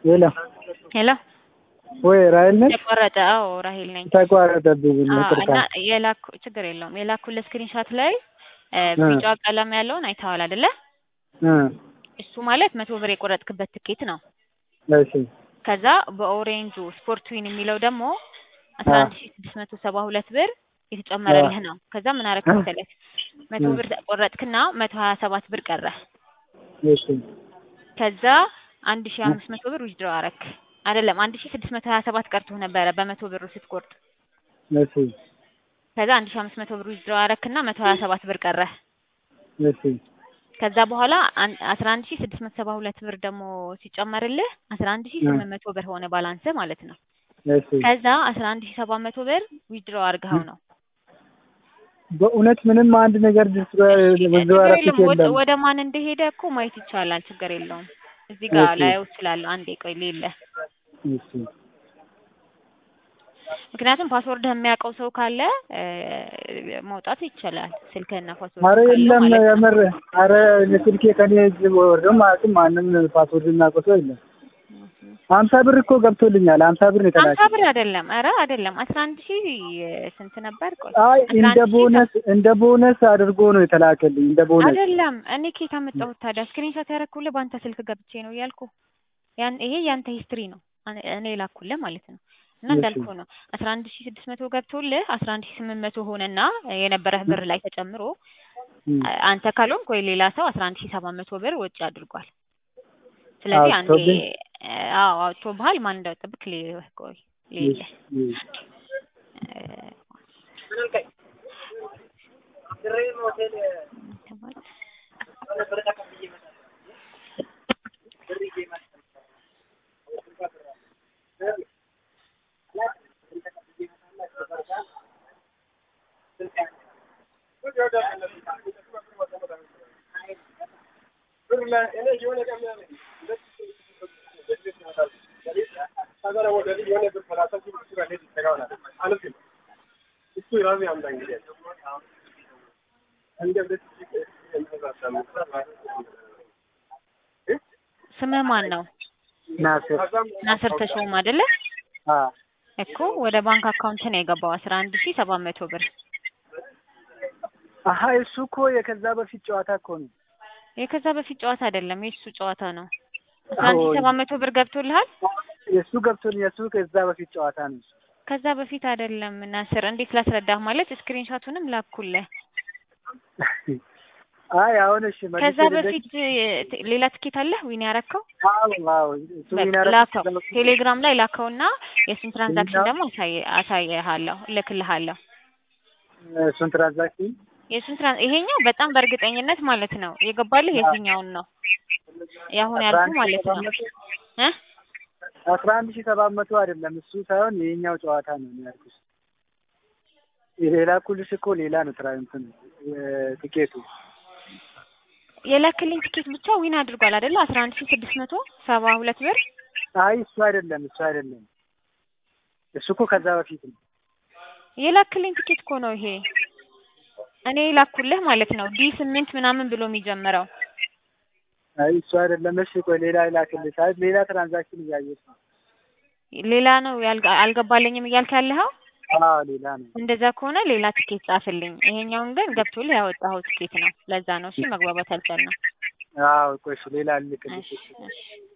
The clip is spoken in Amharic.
ሄሎ ሄሎ ወይ ራሔል ነሽ? ተቋረጠ። አዎ ራሔል ነኝ። ተቋረጠብኝ። አዎ፣ ይቅርታ። እና የላኩ ችግር የለውም የላኩልህ ስክሪንሻት ላይ እ ቢጫ ቀለም ያለውን አይተኸዋል አይደለ? እ እሱ ማለት መቶ ብር የቆረጥክበት ትኬት ነው። እሺ ከዛ በኦሬንጁ ስፖርት ዊን የሚለው ደግሞ አስራ አንድ ሺ ስድስት መቶ ሰባ ሁለት ብር የተጨመረልህ ነው። ከዛ ምን አደረክ መሰለህ መቶ ብር ቆረጥክና መቶ ሀያ ሰባት ብር ቀረ። እሺ ከዛ አንድ ሺ አምስት መቶ ብር ዊዝድሮ አረክ አይደለም አንድ ሺ ስድስት መቶ ሀያ ሰባት ቀርቶህ ነበረ በመቶ ብሩ ስትቆርጥ። እሺ ከዛ አንድ ሺ አምስት መቶ ብር ዊዝድሮ አረክና መቶ ሀያ ሰባት ብር ቀረ። እሺ ከዛ በኋላ አስራ አንድ ሺ ስድስት መቶ ሰባ ሁለት ብር ደግሞ ሲጨመርልህ አስራ አንድ ሺ ስምንት መቶ ብር ሆነ ባላንስ ማለት ነው። እሺ ከዛ አስራ አንድ ሺ ሰባት መቶ ብር ዊዝድሮ አድርገኸው ነው። በእውነት ምንም አንድ ነገር ድስ ብዙ ችግር አራት የለም ወደ የለም። ወደ ማን እንደሄደ እኮ ማየት ይቻላል። ችግር የለውም። እዚህ ጋር እሺ። ላየው እችላለሁ። አንዴ ቆይ ሌለ እሺ ምክንያቱም ፓስወርድ የሚያውቀው ሰው ካለ እ መውጣት ይቻላል። ስልክህና ፓስወርድ አረ ካለው የለም ማለት ነው። የምር አረ ስልኬ ከኔ እጅ ወርዶ ማለትም ማንም ፓስወርድ የሚያውቀው ሰው የለም። ሀምሳ ብር እኮ ገብቶልኛል። ሀምሳ ብር ነው ሀምሳ የተላከልኝ። ብር አይደለም። ኧረ አይደለም። አስራ አንድ ሺህ ስንት ነበር? ቆይ አይ አስራ እንደ አንድ ሺህ ቦነስ እንደ ቦነስ አድርጎ ነው የተላከልኝ። እንደ ቦነስ አይደለም። እኔ ከየት አመጣሁት ታዲያ? ስክሪንሾት ያደረኩልህ በአንተ ስልክ ገብቼ ነው እያልኩ ያን ይሄ ያንተ ሂስትሪ ነው እኔ- እኔ ላኩልህ ማለት ነው። እና እሺ። እንዳልኩ ነው አስራ አንድ ሺህ ስድስት መቶ ገብቶልህ አስራ አንድ ሺህ ስምንት መቶ ሆነና የነበረህ ብር ላይ ተጨምሮ እም። አ- አንተ ካልሆንክ ወይ ሌላ ሰው አስራ አንድ ሺህ ሰባት መቶ ብር ወጪ አድርጓል። ስለዚህ አንዴ አውጥቶብኝ? አዎ አውጥቶብሃል። ማን እንዳወጣብህ ሌ- ቆይ ሌለ እሺ፣ እሺ። ስምህ ማን ነው? ናስር ናስር ተሾም አይደለ? አ እኮ ወደ ባንክ አካውንት ነው የገባው አስራ አንድ ሺህ ሰባት መቶ ብር። አሀ እሱ እኮ የከዛ በፊት ጨዋታ እኮ ነው። የከዛ በፊት ጨዋታ አይደለም የእሱ ጨዋታ ነው። አስራ አንድ ሺህ አዎ። ሰባት መቶ ብር ገብቶልሃል? የእሱ ገብቶልኝ የእሱ ከዛ በፊት ጨዋታ ነው። ከዛ በፊት አይደለም ናስር፣ እንዴት ላስረዳህ? ማለት ስክሪንሾቱንም ላኩልህ። አይ አሁን እሺ መልሼ ከዛ ልደግ- በፊት እ- ሌላ ትኬት አለህ ዊን ያረከው? አዎ አዎ እሱ በቃ ምን ያደረኩት ላከው፣ ከዛ በፊት- ቴሌግራም ላይ ላከውና የእሱን ትራንዛክሽን ቴሌግራም? ደግሞ አሳየ አሳየሃለሁ፣ እልክልሃለሁ። እሱን ትራንዛክሽን የእሱን ትራን ይሄኛው በጣም በእርግጠኝነት ማለት ነው የገባልህ የዚህኛውን ነው የአሁን ያልኩህ ማለት ነው እ አስራ አንድ ሺህ ሰባት መቶ አይደለም እሱ ሳይሆን ይሄኛው ጨዋታ ነው እኔ ያልኩሽ። የላኩልሽ እኮ ሌላ ነው ትራ እንትን የ- ትኬቱ የላክልኝ ትኬት ብቻ ዊን አድርጓል አይደለ? አስራ አንድ ሺህ ስድስት መቶ ሰባ ሁለት ብር አይ እሱ አይደለም እሱ አይደለም እሱ እኮ ከዛ በፊት ነው። የላክልኝ ትኬት እኮ ነው ይሄ እኔ ላኩልህ ማለት ነው ዲ ስምንት ምናምን ብሎ የሚጀምረው አይ እሱ አይደለም። እሺ ቆይ ሌላ ላክልሽ። አይ ሌላ ትራንዛክሽን እያየሽ ነው። ሌላ ነው ያልጋ- አልገባለኝም እያልክ ያለኸው አዎ ሌላ ነው። እንደዛ ከሆነ ሌላ ትኬት ጻፍልኝ ይሄኛውን ግን ገብቶልህ ያወጣኸው ትኬት ነው ለዛ ነው እሺ መግባባት አልቻልንም አዎ ቆይ እሺ ሌላ ልክልሽ። እሺ እሺ